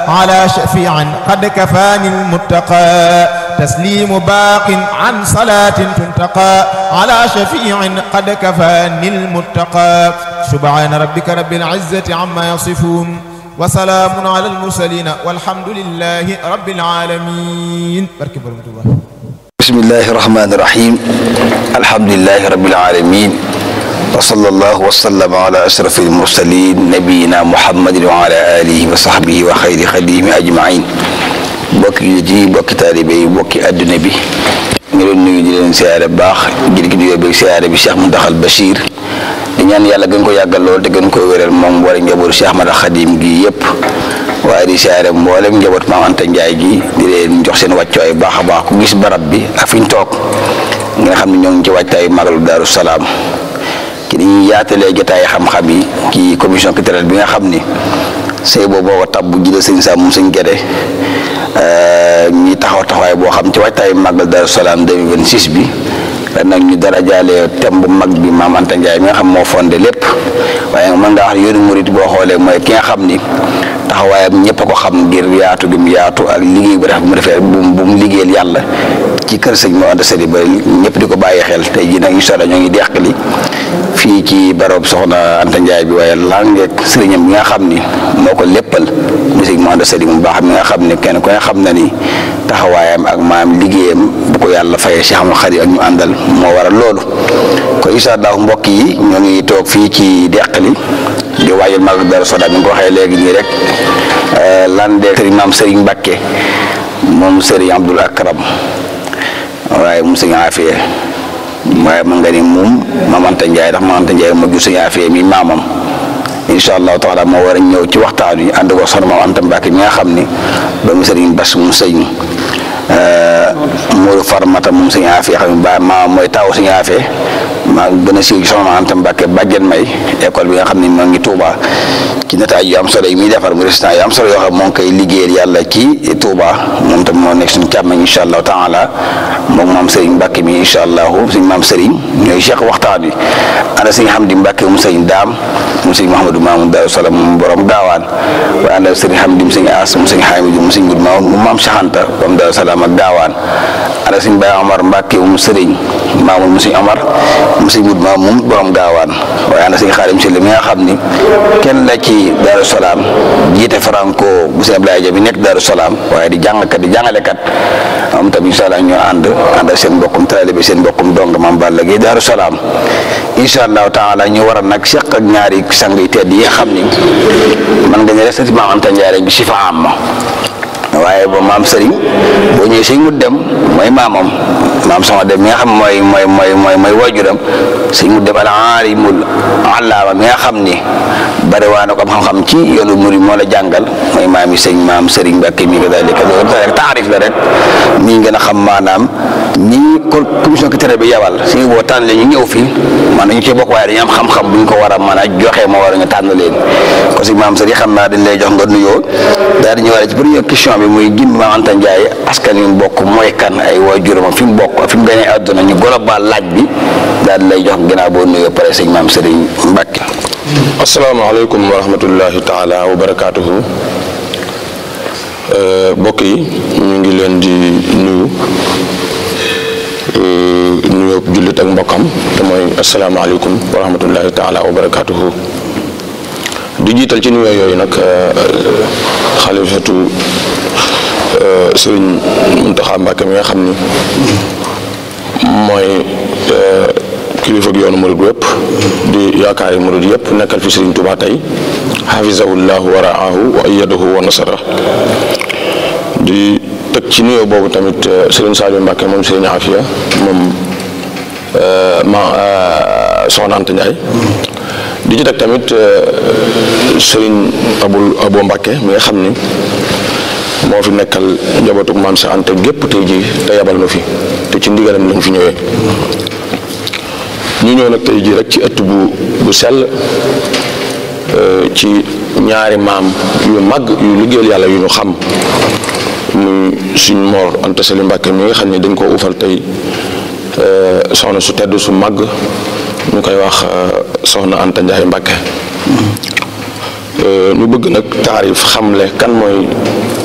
على شفيع قد كفاني المتقى تسليم باق عن صلاة تنتقى على شفيع قد كفاني المتقى سبحان ربك رب العزة عما يصفون وسلام على المرسلين والحمد لله رب العالمين بركة بركة الله بسم الله الرحمن الرحيم الحمد لله رب العالمين وصلى الله وسلم على أشرف المرسلين نبينا محمد وعلى آله وصحبه وخير خديم أجمعين bokki jullit yi bokki taalibe yi bokki adduna bi ñu leen nuyu di leen siyaare baax ngir gi nuyoo beeg siyaare bi Cheikh Mountakhal Bachir di ñaan yàlla gën ko yàggal lool te gën ko wéral moom war a njabootu Cheikh Ahmad Khadim gi yëpp waaye di siyaare mboolem njaboot Maam Anta Njaay gi di leen jox seen wàccuwaay baax a baax ku gis barab bi ak fi ñu toog nga xam ne ñoo ngi ci wàccaayu magalu Daaru Salaam ki dañuy yaatalee jotaay xam-xam yi ci commission culturelle bi nga xam ni sëy boobu moo ko tab bu jëlee sëñ Sam moom sëñ Gede ñi taxaw taxawaay boo xam ci waajtaayu màggal Daaru Salaam 2026 bi ren nag ñu dara jaale thème bu mag bi Maam Anta Ndiaye mi nga xam moo fondé lépp waaye mën ngaa wax ne yoonu murit boo xoolee mooy ki nga xam ni taxawaayam ñëpp a ko xam ngir yaatu gi mu yaatu ak liggéey bu def bu mu defee bu bu mu liggéeyal yàlla ci kër sëñ Maam Anta Sali ba ñëpp di ko bàyyi xel tey jii nag incha allah ñoo ngi deqali fii ci barab soxna Anta Ndiaye bi waaye langeeg sëriñam bi nga xam ni moo ko léppal mu sëñ Maam Anta Sali mu baax mi nga xam ne kenn ku ne xam na ni taxawaayam ak maam liggéeyam bu ko yàlla fayee Cheikh Ahmadou Khadim ak ñu àndal moo waral loolu kon incha allah mbokk yi ñoo ngi toog fii ci deqali di waajal magal Daaru Salaam bi nga ko waxee léegi nii rek lan de sëriñ maam Serigne Mbacke moom Serigne Abdoul Akram waaye mu sëñ Afia waaye mën nga ni moom Maam Anta Ndiaye ndax Maam Anta Ndiaye moo jur sëñ Afia mi maamam incha allahu taala moo war a ñëw ci waxtaan wi ànd ko soxna Maam Anta Mbacke mi nga xam ni doomu Serigne Bass mu sëñ Modou Farmata moom sëñ Afia xam ne ba maam mooy taawu sëñ Afia maa gën a siiw ci soxna Anta Mbacke bàjjen may école bi nga xam ne moo ngi Touba ci nataaj yu am solo yi muy defar mu résultat yu am solo yoo xam moo ngi koy liggéeyal yàlla ci Touba moom tam moo nekk suñu càmmañ incha allahu taala moom maam Serigne Mbacke mi incha allahu suñ maam Serigne ñooy cheikh waxtaan wi ànd sëñ Hamdi Mbacke mu sëñ Daam mu sëñ Mouhamadou Mamoun Daaru Salaam mu borom gaawaan waaye ànd sëñ Hamdi mu sëñ As mu sëñ Hamidou mu sëñ Moudou Mamoun mu maam Cheikh Anta borom Daaru Salaam ak gaawaan ànd sëñ Baye Omar Mbacke mu Serigne Mamoun mu sëñ Omar mu sëñ Moudou Mamoun borom gaawaan waaye ànd sëñ Xaadim Sylla mi nga xam ni kenn la ci Daaru Salaam jiite Franco bu sëñ Abdoulaye Dia bi nekk Daaru Salaam waaye di jàngkat di jàngalekat moom tam incha allah ñoo ànd ànd ak seen mbokkum taalibe seen mbokkum dong maam Balla Gaye Daaru Salaam incha allahu taala ñu war a nag seq ak ñaari sang yu tedd yi nga xam ni man nga ne rek sëti Maam Anta Ndiaye rek bi si fa am waaye ba maam Serigne boo ñëwee sëñ mu dem mooy maamam maam sama dem mi nga xam mooy mooy mooy mooy mooy waajuram sëñ mu dem al aalimul allaama mi nga xam ni bari waa na ko am xam-xam ci yoonu murid moo la jàngal mooy maam yi sëñ maam Serigne Mbacke mi nga daal di loolu rek taarif la rek mi ngi gën a xam maanaam ñi ko commission culturelle bi yabal suñu boo tànn ñu ñëw fii man nañu ci bokk waaye dañu am xam-xam bu ñu ko war a mën a joxe moo war a ñu tànn leen ko si maam Serigne xam naa dañ lay jox nga nuyoo daal di ñëwaale ci première question bi muy gin Maam Anta Ndiaye askan wi mu bokk mooy kan ay waajuram fi mu bokk fi mu gënee àdduna ñu global laaj bi daal di lay jox ginnaaw boo nuyoo pare sëñ maam Serigne Mbacke. asalaamaaleykum wa rahmatullahi taala wa barakaatuhu mbokk yi ñu ngi leen di nuyu nuyoo jullit ak mbokkam te mooy asalaamaaleykum wa rahmatullahi taala wa barakaatuhu di jiital ci nuyoo yooyu nag xalifatu sëriñ Muntaxa Mbàkke mi nga xam ni mooy kilifa gi yoonu murid wépp di yaakaari murid yëpp nekkal fi sëriñ Tuubaa tey xafisahullahu wa raahu wa ayyadahu wa nasara di teg ci nuyoo boobu tamit sëriñ Saliou Mbàkke moom sëriñ Afia moom ma soxna Anta Ndiaye di ci teg tamit sëriñ abul abo Mbàkke mi nga xam ni moo fi nekkal njabootu maam sa Anta gépp tey ji te yabal ma fi te ci ndigalam lañ fi ñëwee ñu ñëw nag tey ji rek ci ëtt bu bu sell ci ñaari maam yu mag yu liggéeyal yàlla yu ñu xam muy suñ Mor Anta Sali Mbàkke mi nga xam ne dañ koo ufal tey soxna su tedd su mag ñu koy wax soxna Anta Ndiaye Mbàkke ñu bëgg nag taarif xamle kan mooy